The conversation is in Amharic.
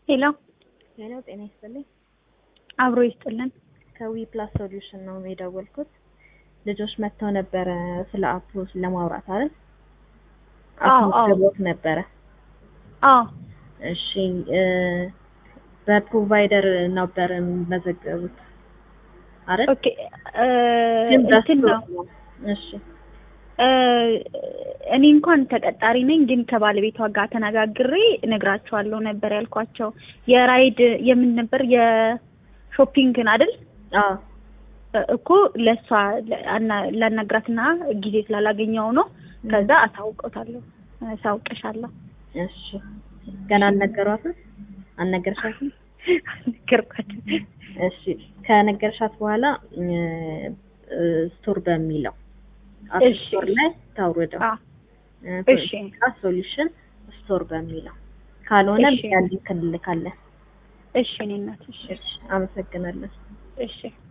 ሄሎ ሄሎ ጤና ይስጥልኝ። አብሮ ይስጥልን። ከዊ ፕላስ ሶሉሽን ነው የደወልኩት። ልጆች መጥተው ነበረ ስለ አፕ ለማውራት አይደል? አዎ፣ አዎ። አስመዝግቦት ነበረ። አዎ እሺ እ በፕሮቫይደር ነበር የሚመዘገቡት አይደል? ኦኬ እ ግን እንትን ነው በስቶር እሺ እ እኔ እንኳን ተቀጣሪ ነኝ፣ ግን ከባለቤቷ ጋር ተነጋግሬ እነግራቸዋለሁ ነበር ያልኳቸው። የራይድ የምን ነበር የሾፒንግን አይደል አዎ እኮ ለእሷ አና- ላናግራትና ጊዜ ስላላገኘው ነው። ከዛ አሳውቀውታለሁ አሳውቀሻለሁ። እሺ ገና አልነገሯትም? አልነገርሻትም? ነገርኳቸው። እሺ ከነገርሻት በኋላ እ እ ስቶር በሚለው አፕ እሺ፣ ስቶር ላይ ታውርደው አ እሺ ሶሉሽን ስቶር በሚለው ካልሆነ እሺ። ያ ሊንክ እንልካለን። እሺ እኔ እናት እሺ እሺ አመሰግናለሁ። እሺ